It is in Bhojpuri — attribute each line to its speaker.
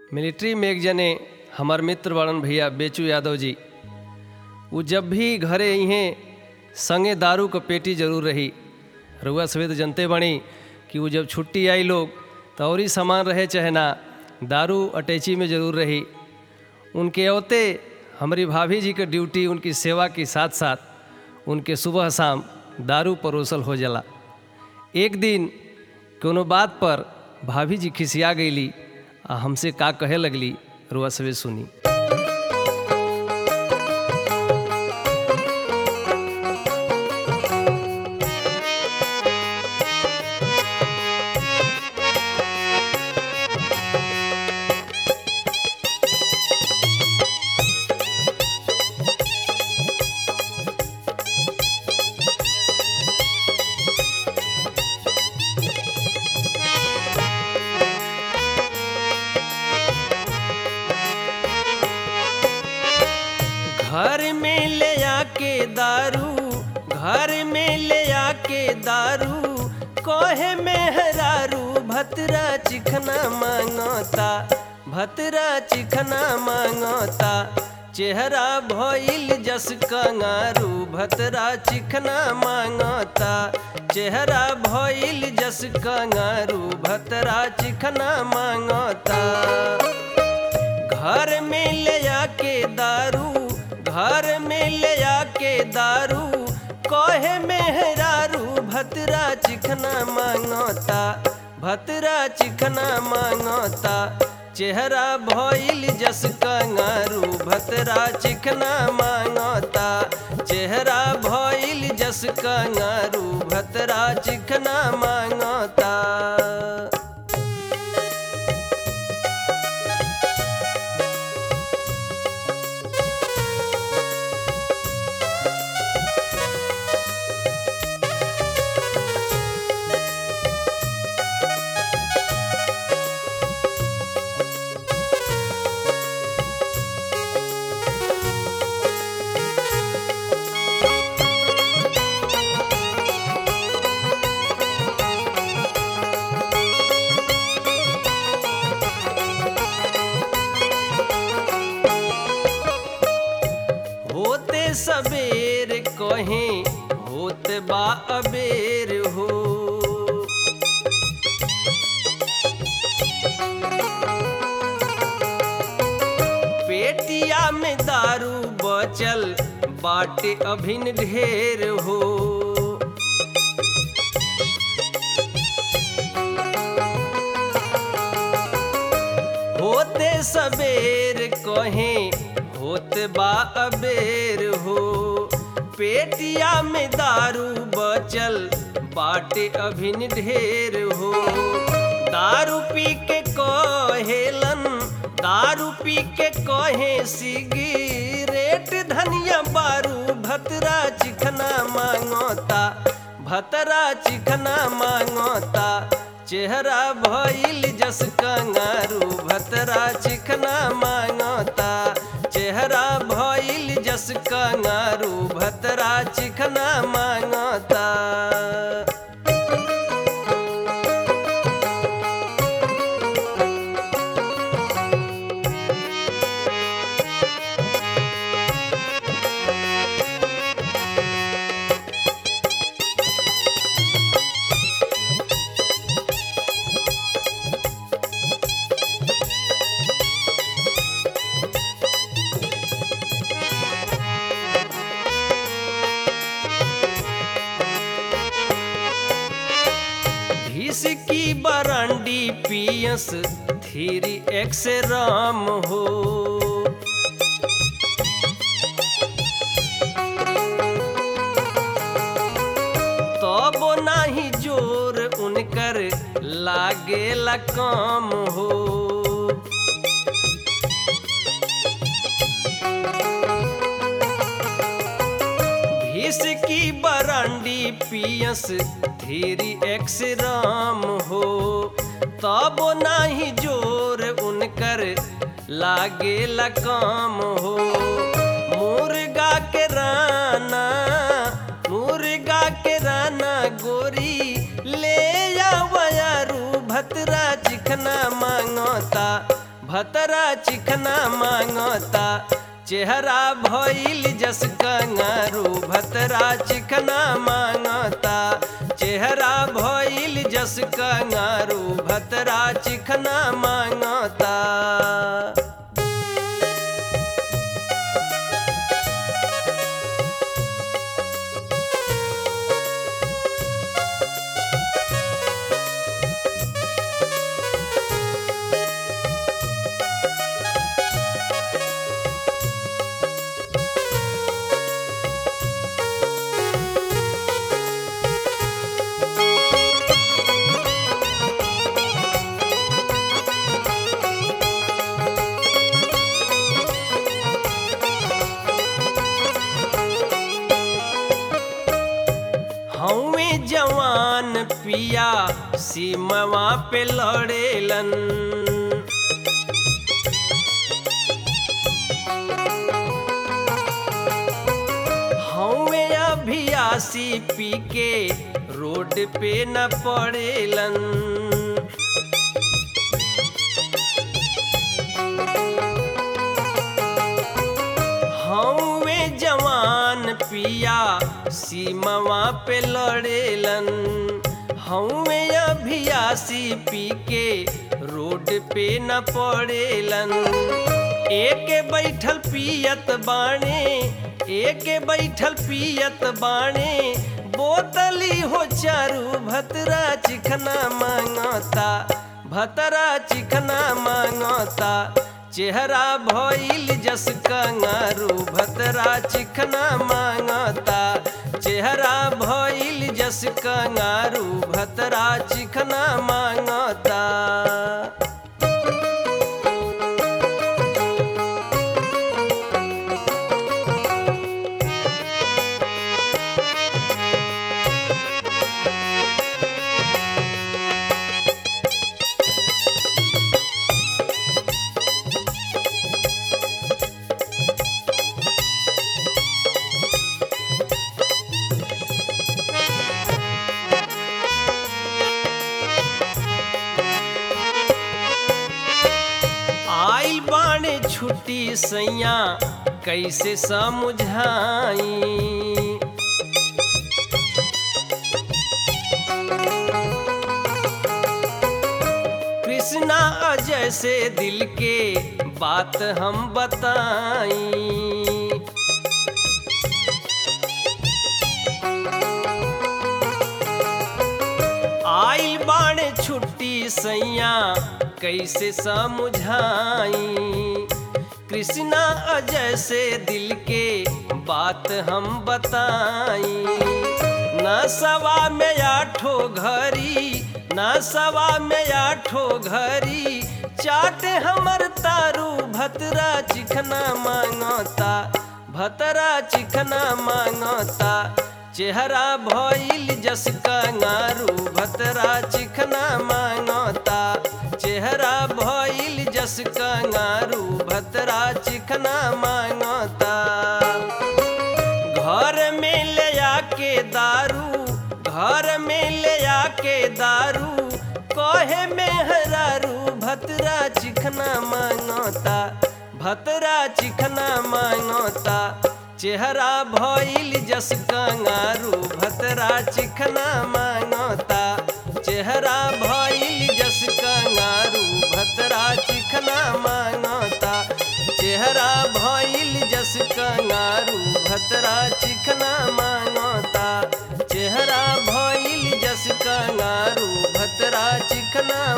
Speaker 1: मिलिट्री में एक जने हमार मित्र बड़न भैया बेचू यादव जी वो जब भी घरे इहें संगे दारू क पेटी जरूर रही रुआ सवेद जनते बनी कि वो जब छुट्टी आई लोग तो और ही सामान रहे चाहे ना दारू अटैची में ज़रूर रही उनके अवते हमारी भाभी जी के ड्यूटी उनकी सेवा के साथ साथ उनके सुबह शाम दारू परोसल हो जाला एक दिन कोनो बात पर भाभी जी खिसिया गईली आ हमसे का कहे लगली रुआ सवे सुनी घर में ले आके दारू घर में ले आके दारू कोहे मेहरारू भतरा चिखना मांगता भतरा चिखना मांगता चेहरा भइल जस कंगारू भतरा चिखना मांगता चेहरा भइल जस कंगारू भतरा चिखना मांगता घर में ले आके दारू घर में ले आके दारू कहे मेहरारू भतरा चिखना मांगता भतरा चिखना मांगता चेहरा भइल जस कंगारू भतरा चिखना मांगता चेहरा भइल जस कंगारू भतरा चिखना मांगता होते सबेर कहें होते बा अबेर हो पेटिया में दारू बचल बाटे अभिन ढेर हो होते सबेर कहें होत बा अबेर हो पेटिया में दारू बचल बाटे अभिन ढेर हो दारू पी के कहेलन दारू पी के कहे सिगरेट धनिया बारू भतरा चिखना मांगता भतरा चिखना मांगता चेहरा भइल जस कंगारू भतरा चिखना मांगता चेहरा भइल जस कंगारू भतरा चिखना मांगता भीस की बरांडी पियस थीरी एक्स राम हो तब नाही जोर उनकर लागेला काम हो भीस की बरांडी पियस धीरी एक्स राम हो तब नाही जोर उनकर लागेला काम हो मुर्गा के राना मुर्गा के राना गोरी ले आवयारू भतरा चिखना मांगता भतरा चिखना मांगता चेहरा भइल जस कंगारू भतरा चिखना मांगता चेहरा भइल जस कंगारू भतरा चिखना मांगता हवे जवान पिया सीमवा पे लड़ेलन हवे अभियासी पी के रोड पे न पड़ेलन हवे जवान पिया सीमवा पे लड़ेलन हवे अभियासी पी के रोड पे न पड़ेलन एक बैठल पियत बाणे एक बैठल पियत बाणे बोतली हो चारू भतरा चिखना मांगता भतरा चिखना मांगता चेहरा भइल जस कंगारू भतरा चिखना मांगता चेहरा भइल जस कंगारू भतरा चिखना मांगता आइल बाणे छुट्टी सैया कैसे समझाई कृष्णा अजय से दिल के बात हम बताई आइल बाणे छुट्टी सैया कैसे समझाई कृष्णा अजय से दिल के बात हम बताई न सवा में आठो घरी न सवा में आठो घरी चाटे हमर तारू भतरा चिखना मांगता भतरा चिखना मांगता चेहरा भइल जस कंगारू भतरा चिखना मांगता चेहरा भइल जस कंगारू भतरा चिखना मांगता घर में ले आके दारू घर में ले आके दारू कहे में हरारू भतरा चिखना मांगता भतरा चिखना मांगता चेहरा भइल जस कंगारू भतरा चिखना मांगता चेहरा भइल जस कंगारू भतरा चिखना मांगता चेहरा भइल जस कंगारू भतरा चिखना मांगता चेहरा भइल जस कंगारू भतरा चिखना